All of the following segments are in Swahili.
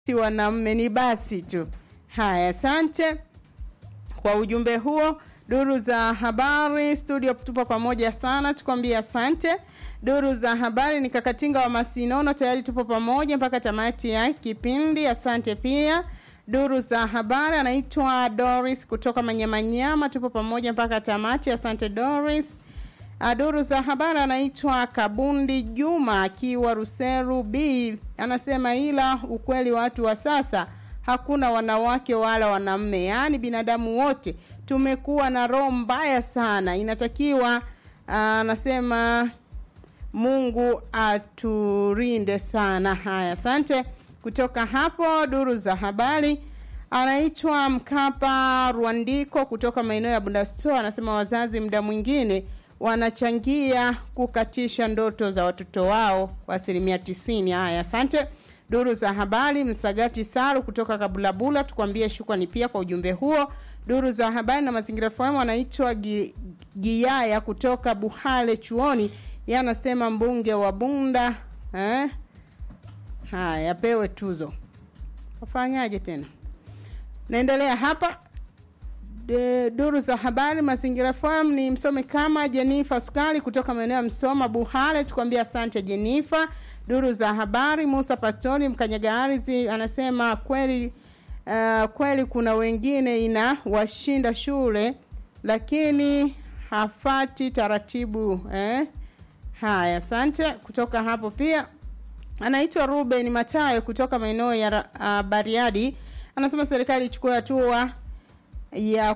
si wanaume ni basi tu. Haya, asante kwa ujumbe huo. Duru za habari studio, tupo pamoja sana, tukwambie asante. Duru za habari ni Kakatinga wa Masinono, tayari tupo pamoja mpaka tamati ya kipindi. Asante pia. Duru za habari anaitwa Doris kutoka Manyamanyama, tupo pamoja mpaka tamati. Asante Doris. Duru za habari anaitwa Kabundi Juma akiwa Ruseru B, anasema ila ukweli watu wa sasa hakuna wanawake wala wanaume, yaani binadamu wote tumekuwa na roho mbaya sana. Inatakiwa anasema Mungu aturinde sana. Haya, asante. Kutoka hapo duru za habari anaitwa Mkapa Rwandiko kutoka maeneo ya Bundasto, anasema wazazi muda mwingine wanachangia kukatisha ndoto za watoto wao kwa asilimia tisini. Haya, asante. Duru za habari Msagati Saru kutoka Kabulabula, tukwambie shukrani pia kwa ujumbe huo. Duru za habari na mazingira fahamu anaitwa Giyaya kutoka Buhale chuoni, yeye anasema mbunge wa Bunda eh? Haya, apewe tuzo. Wafanyaje tena? Naendelea hapa De, duru za habari mazingira farm ni msome kama Jenifa Sukali kutoka maeneo ya Msoma Buhare, tukwambia asante Jenifa. Duru za habari Musa Pastori mkanyaga ardhi anasema kweli uh, kweli kuna wengine ina washinda shule lakini hafati taratibu eh? Haya, asante. Kutoka hapo pia anaitwa Ruben Matayo kutoka maeneo ya uh, Bariadi anasema serikali ichukue hatua ya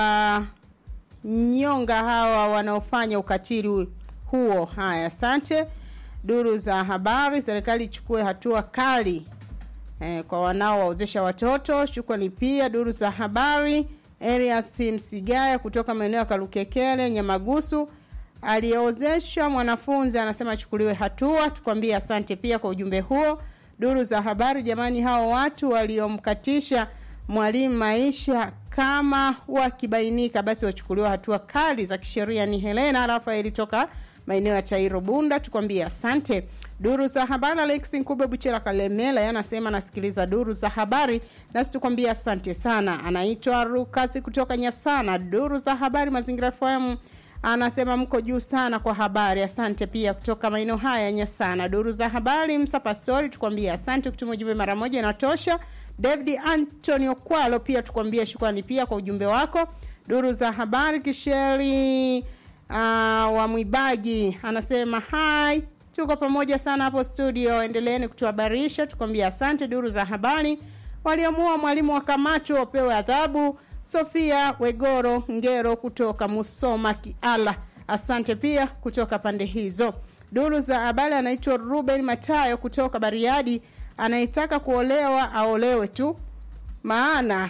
kuwanyonga hawa wanaofanya ukatili huo. Haya, asante. Duru za habari, serikali ichukue hatua kali eh, kwa wanaowaozesha watoto. Shukrani pia. Duru za habari, Elias Msigaya kutoka maeneo ya Kalukekele, Nyamagusu, aliyeozeshwa mwanafunzi anasema achukuliwe hatua. Tukwambie asante pia kwa ujumbe huo. Duru za habari, jamani, hao watu waliomkatisha mwalimu maisha kama wakibainika basi wachukuliwa hatua kali za kisheria. Ni Helena Rafaeli toka maeneo ya Tairo Bunda, tukwambie asante. Duru za habari, Alex Nkube Buchera Kalemela yanasema nasikiliza duru za habari, nasi tukwambie asante sana. Anaitwa Rukasi kutoka Nyasana. Duru za habari, Mazingira FM anasema mko juu sana kwa habari, asante pia kutoka maeneo haya Nyasana. Duru za habari, Msa Pastori, tukwambie asante kutuma ujumbe mara moja inatosha. David Antonio Kwalo pia tukwambie shukrani pia kwa ujumbe wako. Duru za habari Kisheri uh, wa Mwibaji anasema hai, tuko pamoja sana hapo studio, endeleeni kutuhabarisha, tukwambie asante. Duru za habari waliamua mwalimu wa Kamacho wapewe adhabu. Sofia Wegoro Ngero kutoka Musoma Kiala, asante pia kutoka pande hizo. Duru za habari anaitwa Ruben Matayo kutoka Bariadi anayetaka kuolewa aolewe tu, maana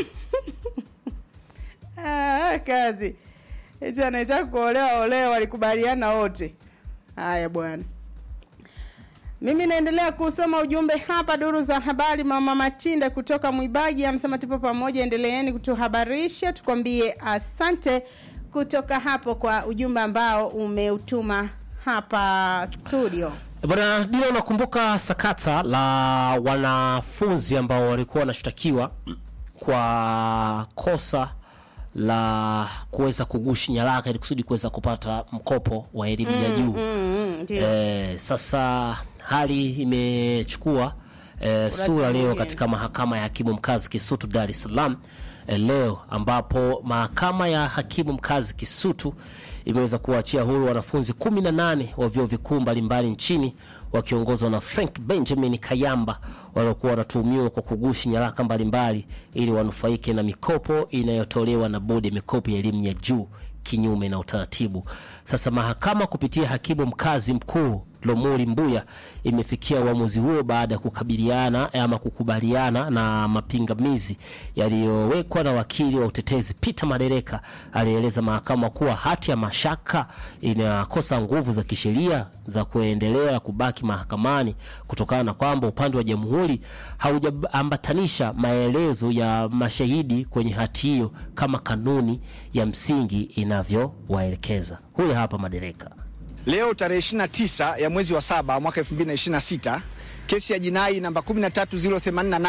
ah, kazi eti anayetaka kuolewa aolewe, walikubaliana wote. Haya bwana, mimi naendelea kusoma ujumbe hapa. Duru za habari, mama Matinde kutoka Mwibaji anasema tupo pamoja, endeleeni kutuhabarisha, tukwambie asante kutoka hapo kwa ujumbe ambao umeutuma hapa studio. Bwana Dino, unakumbuka sakata la wanafunzi ambao walikuwa wanashtakiwa kwa kosa la kuweza kugushi nyaraka ili kusudi kuweza kupata mkopo wa elimu ya juu mm, ndio. eh, sasa hali imechukua eh, sura leo mwingine. katika mahakama ya hakimu mkazi Kisutu Dar es Salaam eh, leo ambapo mahakama ya hakimu mkazi Kisutu imeweza kuwaachia huru wanafunzi 18 wa vyuo vikuu mbalimbali nchini wakiongozwa na Frank Benjamin Kayamba waliokuwa wanatuhumiwa kwa kugushi nyaraka mbalimbali ili wanufaike na mikopo inayotolewa na bodi ya mikopo ya elimu ya juu kinyume na utaratibu. Sasa mahakama kupitia hakimu mkazi mkuu Lomuri Mbuya imefikia uamuzi huo baada ya kukabiliana ama kukubaliana na mapingamizi yaliyowekwa na wakili wa utetezi Peter Madereka alieleza mahakama kuwa hati ya mashaka inakosa nguvu za kisheria za kuendelea kubaki mahakamani kutokana na kwamba upande wa jamhuri haujaambatanisha maelezo ya mashahidi kwenye hati hiyo kama kanuni ya msingi inavyowaelekeza. Huyu hapa Madereka. Leo tarehe 29 ya mwezi wa saba mwaka 2026 kesi ya jinai namba 13088